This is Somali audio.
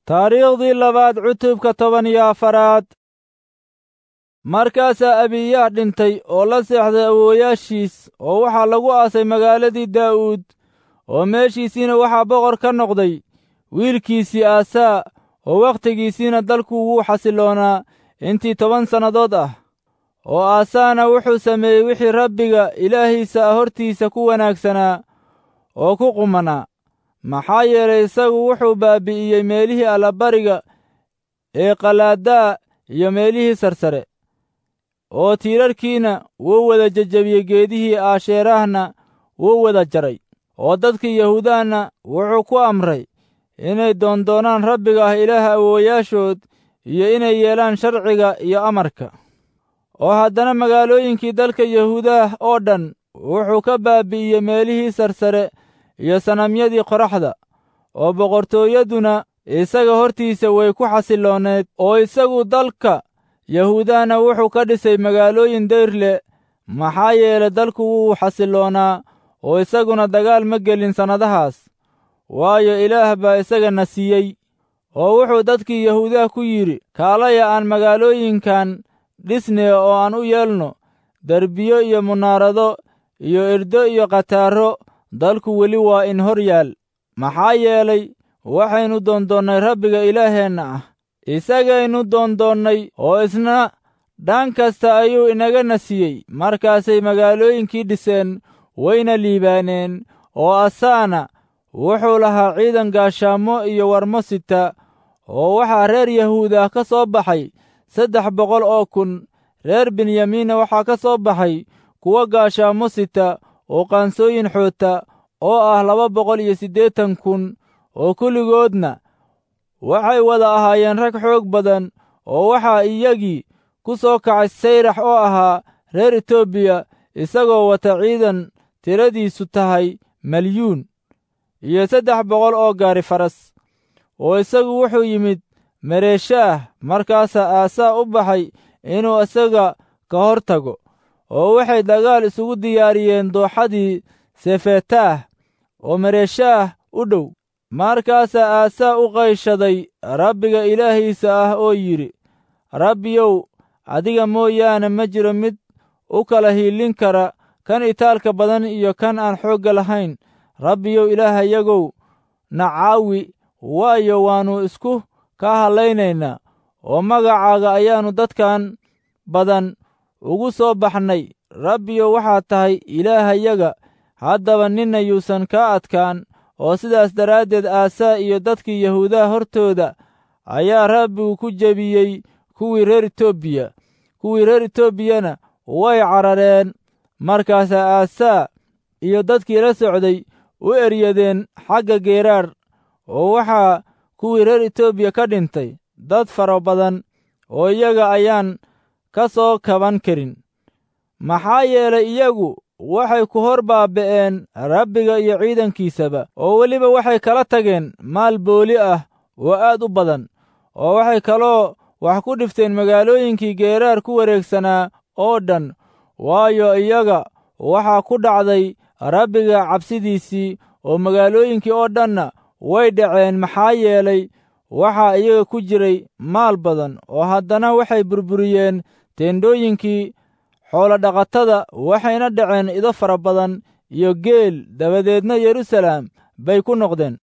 taariikhdii labaad cutubka toban iyo afaraad markaasaa abiyaah dhintay oo la seexday awoowayaashiis oo waxaa lagu aasay magaaladii daa'uud oo meeshiisiina waxaa boqor ka noqday wiilkiisii aasaa oo wakhtigiisiina dalku wuu xasiloonaa intii toban sannadood ah oo aasaana wuxuu sameeyey wixii rabbiga ilaahiisa ah hortiisa ku wanaagsanaa oo ku qumanaa maxaa yeelay isagu wuxuu baabi'iyey meelihii allabariga ee qalaadaa iyo meelihii sarsare oo tiirarkiina wuu wada jejebiyey geedihii aasheerahna wuu wada jaray oo dadkii yahuudahna wuxuu ku amray inay doondoonaan rabbiga ah ilaaha awoowayaashood iyo inay yeelaan sharciga iyo amarka oo haddana magaalooyinkii dalka yahuudaah oo dhan wuxuu ka baabi'iyey meelihii sarsare iyo sanamyadii qoraxda oo boqortooyaduna isaga hortiisa way ku xasilooneed oo isagu dalka yahuudahna wuxuu ka dhisay magaalooyin dayr leh maxaa yeelay dalku wuu xasiloonaa oo isaguna dagaal ma gelin sannadahaas waayo ilaah baa isagana siiyey oo wuxuu dadkii yahuudaha ku yidhi kaalaya aan magaalooyinkan dhisne oo aan u yeelno derbiyo iyo munaarado iyo irdo iyo khataaro dalku weli waa in hor yaal maxaa yeelay waxaynu doondoonnay rabbiga ilaaheenna ah isagaynu doondoonnay oo isna dhan kasta ayuu inagana siiyey markaasay magaalooyinkii dhiseen wayna liibaaneen oo asaana wuxuu lahaa ciidan gaashaamo iyo warmo sita oo waxaa reer yahuudah ka soo baxay saddex boqol oo kun reer benyamiinna waxaa ka soo baxay kuwo gaashaamo sita oo qaansooyin xoota oo ah laba boqol iyo siddeetan kun oo kulligoodna waxay wada ahaayeen rag xoog badan oo waxaa iyagii ku soo kacay sayrax oo ahaa reer etoobiya isagoo wata ciidan tiradiisu tahay malyuun iyo saddex boqol oo gaari faras oo isagu wuxuu yimid mareeshaah markaasaa aasaa u baxay inuu isaga ka hor tago oo waxay dagaal isugu diyaariyeen dooxadii sefetaah oo mareeshaah u dhow markaasaa aasaa u qayshaday rabbiga ilaahiisa ah oo yidhi rabbiyow adiga mooyaane ma jiro mid u kala hiilin kara kan itaalka badan iyo kan aan xoogga lahayn rabbiyow ilaahayagow na caawi waayo waannu isku ka hadlaynaynaa oo magacaaga ayaannu dadkan badan ugu soo baxnay rabbiyow waxaad tahay ilaahayaga haddaba ninna yuusan kaa adkaan oo sidaas daraaddeed aasaa iyo dadkii yahuudaha hortooda ayaa rabbigu ku jebiyey kuwii reer etoobiya kuwii reer etoobiyana way carareen markaasaa aasaa iyo dadkii la socday u eryadeen xagga geeraar oo waxaa kuwii reer etoobiya ka dhintay dad fara badan oo iyaga ayaan ka soo kaban karin maxaa yeelay iyagu waxay ku hor baaba'een rabbiga iyo ciidankiisaba oo weliba waxay kala tageen maal booli ah oo aad u badan oo waxay kaloo wax ku dhifteen magaalooyinkii geeraar ku wareegsanaa oo dhan waayo iyaga waxaa ku dhacday rabbiga cabsidiisii oo magaalooyinkii oo dhanna way dhaceen maxaa yeelay waxaa iyaga ku jiray maal badan oo haddana waxay burburiyeen teendhooyinkii xoolodhaqatada waxayna dhaceen ido fara badan iyo geel dabadeedna yeruusalaam bay ku noqdeen